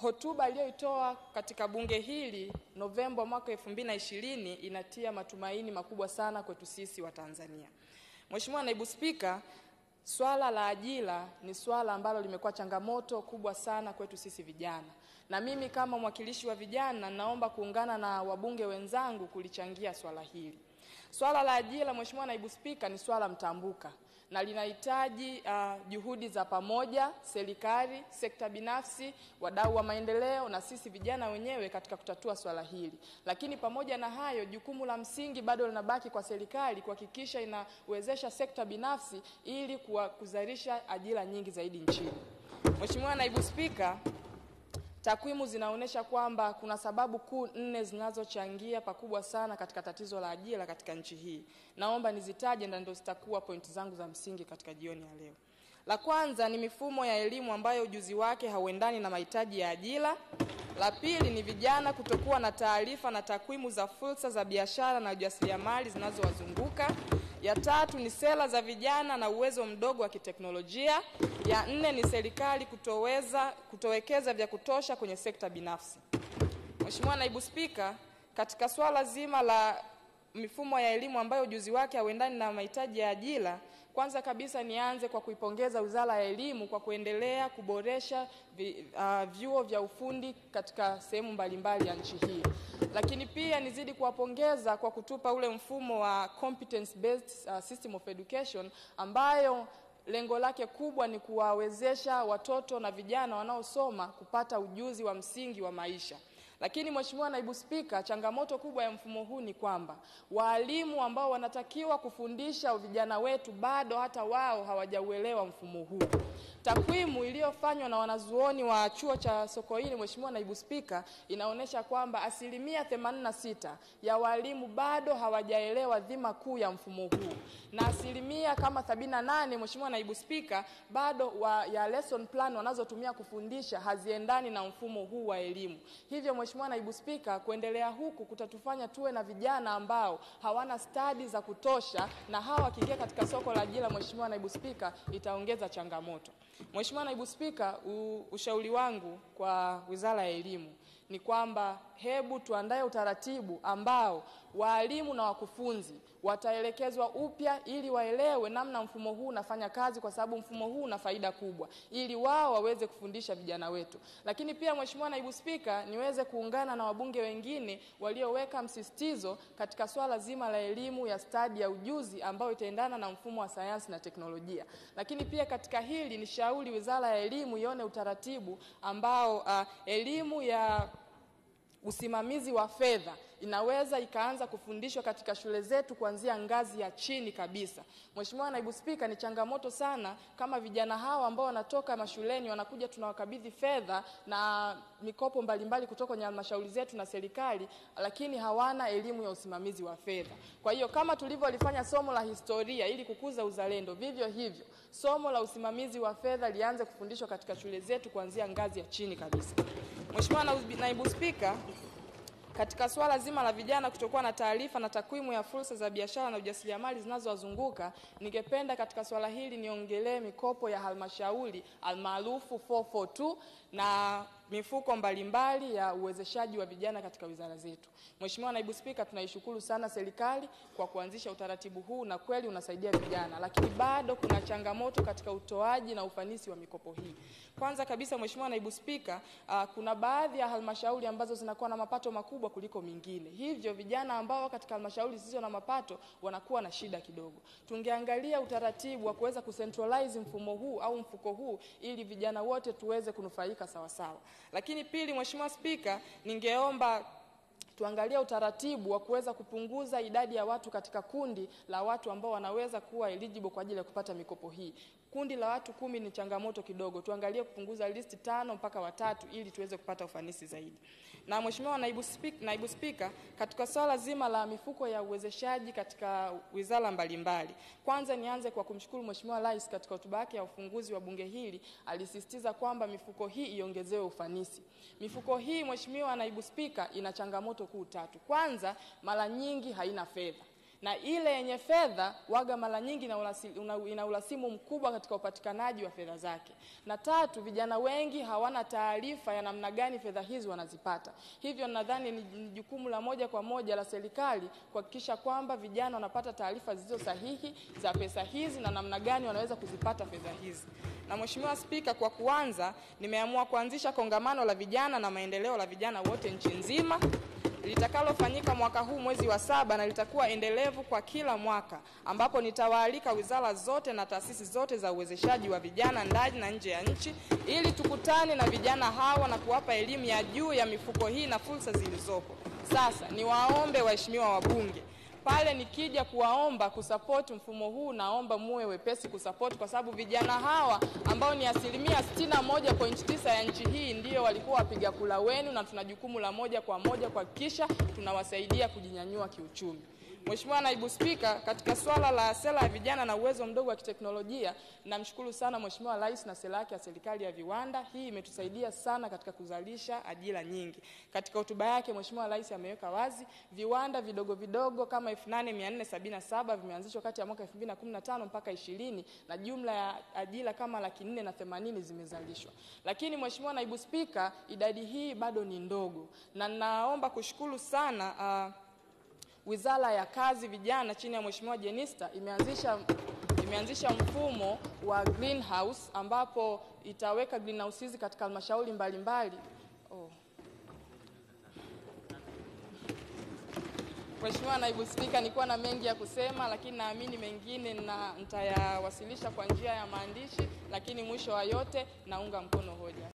hotuba aliyoitoa katika bunge hili Novemba mwaka 2020 inatia matumaini makubwa sana kwetu sisi wa Tanzania. Mheshimiwa Naibu Spika, swala la ajira ni swala ambalo limekuwa changamoto kubwa sana kwetu sisi vijana, na mimi kama mwakilishi wa vijana naomba kuungana na wabunge wenzangu kulichangia swala hili. Swala la ajira, Mheshimiwa Naibu Spika, ni swala mtambuka na linahitaji uh, juhudi za pamoja, serikali, sekta binafsi, wadau wa maendeleo na sisi vijana wenyewe katika kutatua swala hili. Lakini pamoja na hayo, jukumu la msingi bado linabaki kwa serikali kuhakikisha inawezesha sekta binafsi ili kuzalisha ajira nyingi zaidi nchini. Mheshimiwa Naibu Spika, Takwimu zinaonyesha kwamba kuna sababu kuu nne zinazochangia pakubwa sana katika tatizo la ajira katika nchi hii. Naomba nizitaje na ndio zitakuwa pointi zangu za msingi katika jioni ya leo. La kwanza ni mifumo ya elimu ambayo ujuzi wake hauendani na mahitaji ya ajira. La pili ni vijana kutokuwa na taarifa na takwimu za fursa za biashara na ujasiriamali zinazowazunguka. Ya tatu ni sera za vijana na uwezo mdogo wa kiteknolojia. Ya nne ni serikali kutoweza kutowekeza vya kutosha kwenye sekta binafsi. Mheshimiwa Naibu Spika, katika swala zima la mifumo ya elimu ambayo ujuzi wake hauendani na mahitaji ya ajira, kwanza kabisa nianze kwa kuipongeza Wizara ya Elimu kwa kuendelea kuboresha vi, uh, vyuo vya ufundi katika sehemu mbalimbali ya nchi hii. Lakini pia nizidi kuwapongeza kwa kutupa ule mfumo wa competence based uh, system of education ambayo lengo lake kubwa ni kuwawezesha watoto na vijana wanaosoma kupata ujuzi wa msingi wa maisha. Lakini Mheshimiwa Naibu Spika, changamoto kubwa ya mfumo huu ni kwamba walimu ambao wanatakiwa kufundisha vijana wetu bado hata wao hawajauelewa mfumo huu. Takwimu iliyofanywa na wanazuoni wa chuo cha Sokoine, Mheshimiwa Naibu Spika, inaonyesha kwamba asilimia 86 ya walimu bado hawajaelewa dhima kuu ya mfumo huu na asilimia kama 78, Mheshimiwa Naibu Spika, bado wa, ya lesson plan wanazotumia kufundisha haziendani na mfumo huu wa elimu. Hivyo Mheshimiwa Naibu Spika, kuendelea huku kutatufanya tuwe na vijana ambao hawana stadi za kutosha, na hawa wakiingia katika soko la ajira, Mheshimiwa Naibu Spika, itaongeza changamoto. Mheshimiwa Naibu Spika, ushauri wangu kwa Wizara ya Elimu ni kwamba hebu tuandae utaratibu ambao waalimu na wakufunzi wataelekezwa upya ili waelewe namna mfumo huu unafanya kazi, kwa sababu mfumo huu una faida kubwa, ili wao waweze kufundisha vijana wetu. Lakini pia Mheshimiwa Naibu Spika, niweze kuungana na wabunge wengine walioweka msisitizo katika swala zima la elimu ya stadi ya ujuzi ambayo itaendana na mfumo wa sayansi na teknolojia. Lakini pia katika hili ni shauri Wizara ya Elimu ione utaratibu ambao uh, elimu ya usimamizi wa fedha inaweza ikaanza kufundishwa katika shule zetu kuanzia ngazi ya chini kabisa. Mheshimiwa Naibu Spika, ni changamoto sana kama vijana hawa ambao wanatoka mashuleni wanakuja tunawakabidhi fedha na mikopo mbalimbali kutoka kwenye halmashauri zetu na serikali, lakini hawana elimu ya usimamizi wa fedha. Kwa hiyo kama tulivyolifanya somo la historia ili kukuza uzalendo, vivyo hivyo somo la usimamizi wa fedha lianze kufundishwa katika shule zetu kuanzia ngazi ya chini kabisa. Mheshimiwa Naibu Spika, katika swala zima la vijana kutokuwa na taarifa na takwimu ya fursa za biashara na ujasiriamali zinazowazunguka, ningependa katika swala hili niongelee mikopo ya halmashauri almaarufu 442 na mifuko mbalimbali ya uwezeshaji wa vijana katika wizara zetu. Mheshimiwa Naibu Spika, tunaishukuru sana serikali kwa kuanzisha utaratibu huu na kweli unasaidia vijana, lakini bado kuna changamoto katika utoaji na ufanisi wa mikopo hii. Kwanza kabisa, Mheshimiwa Naibu Spika, uh, kuna baadhi ya halmashauri ambazo zinakuwa na mapato makubwa kuliko mingine, hivyo vijana ambao katika halmashauri zisizo na mapato wanakuwa na shida kidogo. Tungeangalia utaratibu wa kuweza kucentralize mfumo huu au mfuko huu ili vijana wote tuweze kunufaika sawa sawa. Lakini pili, Mheshimiwa Spika, ningeomba tuangalie utaratibu wa kuweza kupunguza idadi ya watu katika kundi la watu ambao wanaweza kuwa eligible kwa ajili ya kupata mikopo hii. Kundi la watu kumi ni changamoto kidogo, tuangalie kupunguza listi tano mpaka watatu ili tuweze kupata ufanisi zaidi. Na Mheshimiwa Naibu Spika, Naibu Spika, katika swala zima la mifuko ya uwezeshaji katika wizara mbalimbali, kwanza nianze kwa kumshukuru Mheshimiwa Rais katika hotuba yake ya ufunguzi wa bunge hili alisisitiza kwamba mifuko hii iongezewe ufanisi. Mifuko hii Mheshimiwa Naibu Spika, ina changamoto kuu tatu. Kwanza, mara nyingi haina fedha na ile yenye fedha waga mara nyingi ina ulasi- una- ina ulasimu mkubwa katika upatikanaji wa fedha zake. Na tatu, vijana wengi hawana taarifa ya namna gani fedha hizi wanazipata. Hivyo nadhani ni ni jukumu la moja kwa moja la serikali kuhakikisha kwamba vijana wanapata taarifa zilizo sahihi za pesa hizi na namna gani wanaweza kuzipata fedha hizi. Na Mheshimiwa Spika, kwa kuanza, nimeamua kuanzisha kongamano la vijana na maendeleo la vijana wote nchi nzima litakalofanyika mwaka huu mwezi wa saba na litakuwa endelevu kwa kila mwaka, ambapo nitawaalika wizara zote na taasisi zote za uwezeshaji wa vijana ndani na nje ya nchi ili tukutane na vijana hawa na kuwapa elimu ya juu ya mifuko hii na fursa zilizopo. Sasa niwaombe waheshimiwa wabunge pale nikija kuwaomba kusapoti mfumo huu, naomba muwe wepesi kusapoti, kwa sababu vijana hawa ambao ni asilimia 61.9 ya nchi hii ndio walikuwa wapiga kula wenu, na tuna jukumu la moja kwa moja kuhakikisha tunawasaidia kujinyanyua kiuchumi. Mheshimiwa Naibu Spika, katika swala la sera ya vijana na uwezo mdogo wa kiteknolojia, namshukuru sana Mheshimiwa Rais na sera yake ya serikali ya viwanda. Hii imetusaidia sana katika kuzalisha ajira nyingi. Katika hotuba yake Mheshimiwa Rais ameweka wazi viwanda vidogo vidogo kama 8477 vimeanzishwa kati ya mwaka 2015 mpaka 20 na jumla ya ajira kama laki nne na themanini zimezalishwa. Lakini Mheshimiwa Naibu Spika, idadi hii bado ni ndogo, na naomba kushukuru sana uh, Wizara ya Kazi Vijana chini ya Mheshimiwa Jenista imeanzisha imeanzisha mfumo wa greenhouse ambapo itaweka greenhouse hizi katika halmashauri mbalimbali. Oh. Mheshimiwa Naibu Spika, nilikuwa na mengi ya kusema, lakini naamini mengine na nitayawasilisha kwa njia ya maandishi, lakini mwisho wa yote naunga mkono hoja.